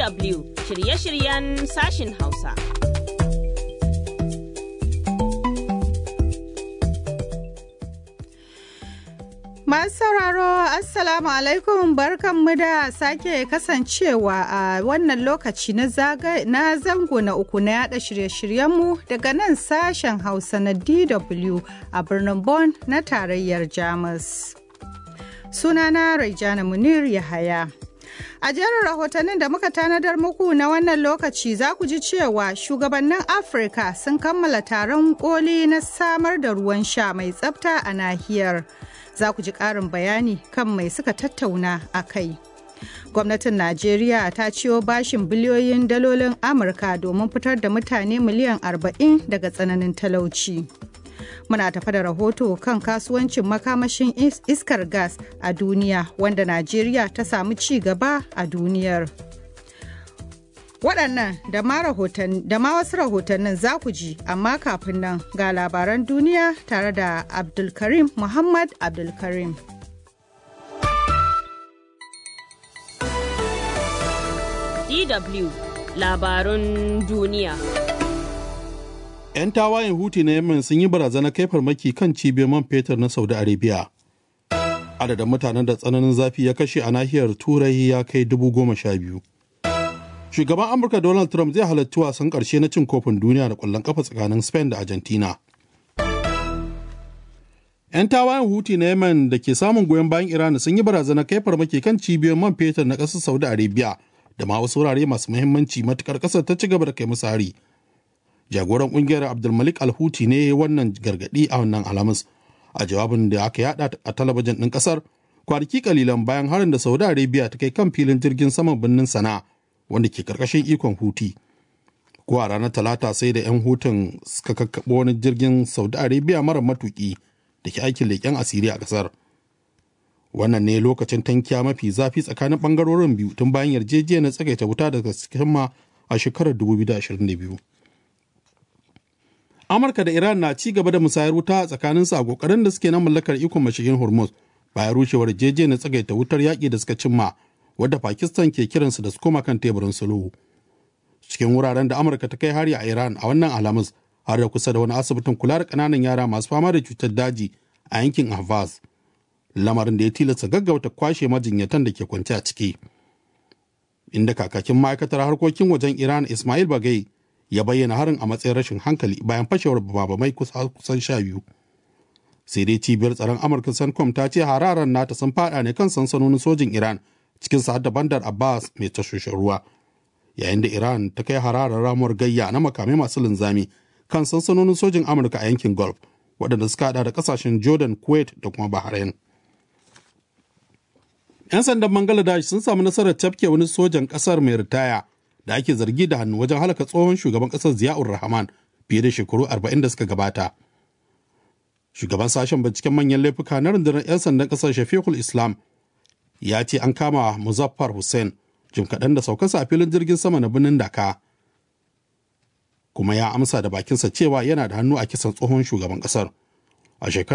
DW shirye-shiryen sashin Hausa. Masu sauraro Assalamu alaikum barkanmu da sake kasancewa a wannan lokaci na zango na uku na yada shirye-shiryenmu daga nan sashen Hausa na DW a birnin Bonn na tarayyar Jamus. Sunana Raijana Munir Yahaya. A jerin rahotannin da muka tanadar muku na wannan lokaci za ku ji cewa shugabannin Afirka sun kammala taron koli na samar da ruwan sha mai tsafta a nahiyar. Za ku ji ƙarin bayani kan mai suka tattauna a kai. Gwamnatin Najeriya ta ciyo bashin biliyoyin dalolin Amurka domin fitar da mutane miliyan 40 daga tsananin talauci. muna tafa da rahoto kan kasuwancin makamashin iskar gas a duniya wanda najeriya ta samu ci gaba a duniyar waɗannan da ma wasu rahotannin za ku ji amma kafin nan ga labaran duniya tare da abdulkarim muhammad abdulkarim DW labarun duniya 'yan tawayen huti na yemen sun yi barazanar kai farmaki kan cibiyar man fetur na saudi arabia adadin mutanen da tsananin zafi ya kashe a nahiyar turai ya kai dubu goma sha biyu shugaban amurka donald trump zai halarci wasan karshe na cin kofin duniya da kwallon kafa tsakanin spain da argentina 'yan tawayen huti na yemen da ke samun goyon bayan iran sun yi barazanar kai farmaki kan cibiyar man fetur na ƙasar saudi arabia da ma wasu wurare masu muhimmanci matukar ƙasar ta ci gaba da kai musu hari jagoran kungiyar abdulmalik alhuti ne wannan gargadi a wannan alhamis a jawabin da aka yada a talabijin ɗin ƙasar kwanaki kalilan bayan harin da saudi arabia ta kai kan filin jirgin saman birnin sana wanda ke karkashin ikon huti ko a ranar talata sai da 'yan hutun suka kakkaɓo wani jirgin saudi arabia mara matuki da ke aikin leƙen asiri a ƙasar wannan ne lokacin tankiya mafi zafi tsakanin ɓangarorin biyu tun bayan yarjejeniyar tsagaita wuta daga sikimma a shekarar 2022 amurka da iran na ci gaba da musayar wuta a tsakaninsu a kokarin da suke na mallakar ikon mashigin hormuz bayan rushewar jeje na tsagaita wutar yaƙi da suka cimma wadda pakistan ke kiransu da su koma kan teburin sulhu cikin wuraren da amurka ta kai hari a iran a wannan alhamis har da kusa da wani asibitin kula da ƙananan yara masu fama da cutar daji a yankin ahvaz lamarin da ya tilasta gaggauta kwashe majinyatan da ke kwance a ciki inda kakakin ma'aikatar harkokin wajen iran ismail bagai ya bayyana harin a matsayin rashin hankali bayan fashewar babamai kusan sha biyu sai dai cibiyar tsaron amurka sancom ta ce hararan nata sun fada ne kan sansanonin sojin iran cikin sa'ad da bandar abbas mai tashoshin ruwa yayin da iran ta kai hararar ramuwar gayya na makamai masu linzami kan sansanonin sojin amurka a yankin gulf waɗanda suka hada da kasashen jordan kuwait da kuma bahrain 'yan sandan bangladesh sun samu nasarar tafke wani sojan ƙasar mai ritaya da ake zargi da hannu wajen halaka tsohon shugaban ƙasar ziyaur rahman fiye da shekaru 40 da suka gabata shugaban sashen binciken manyan laifuka na rundunar 'yan sandan ƙasar shafiqul islam ya ce an kama muzaffar hussein jim kaɗan da saukarsa a filin jirgin sama na birnin daka kuma ya amsa da bakinsa cewa yana da hannu a kisan tsohon shugaban ƙasar a shekarar